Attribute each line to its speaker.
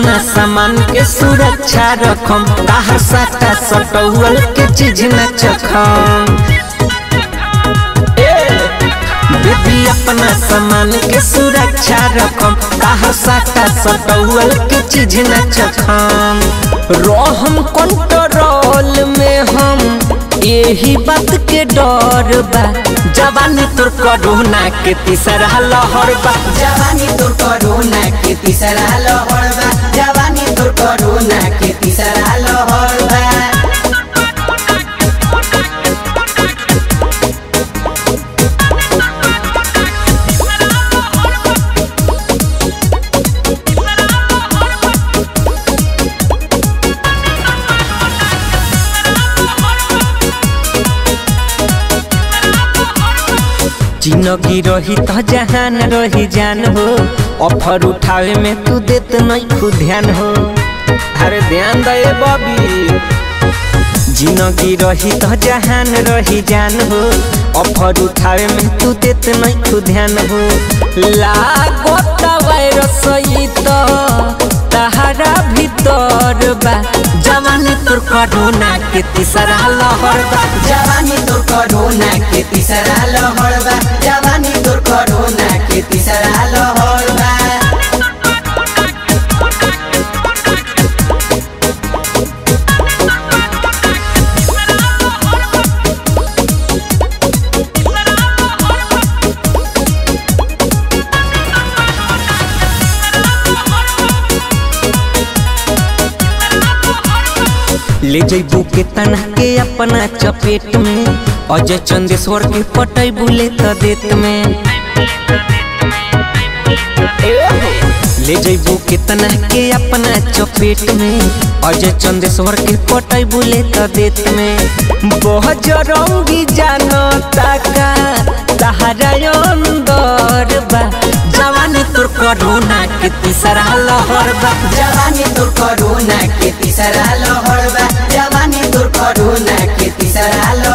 Speaker 1: अपना सामान के सुरक्षा रखम कहा साटा सटौल के चीज न चखम बेबी अपना सामान के सुरक्षा रखम कहा साटा सटौल के चीज न चखम रहम कंट्रोल में हम यही बात के डर बा जवानी तोर कोरोना के तीसरा लहर बा
Speaker 2: जवानी तोर कोरोना के तीसरा लहर बा जवानी तोर कोरोना के तीसरा लहर बा
Speaker 1: जिंदगी रही तो जहान रही जान हो ऑफर उठावे में तू देत नहीं खुद ध्यान हो अरे ध्यान दे बबी जिंदगी रही तो जहान रही जान हो ऑफर उठावे में तू देत नहीं खुद ध्यान हो लागो वायरस तो तहरा भीतर बा जवानी तोर कोरोना के तीसरा लहर बा
Speaker 2: जवानी तोर कोरोना के तीसरा लहर बा जवानी तोर कोरोना के तीसरा लहर बा
Speaker 1: ले जैबू के तना के अपना चपेट में अजय चंदेश्वर के पटई बुले त देत में ले जैबू के तना के अपना चपेट में अजय चंदेश्वर के पटई बुले त देत में बहुत रंगी जानो ताका तहरा अंदर बा जवानी तोर कोरोना के तीसरा लहर बा
Speaker 2: जवानी तोर कोरोना के तीसरा लहर बा जवानी तोर कोरोना के तीसरा लहर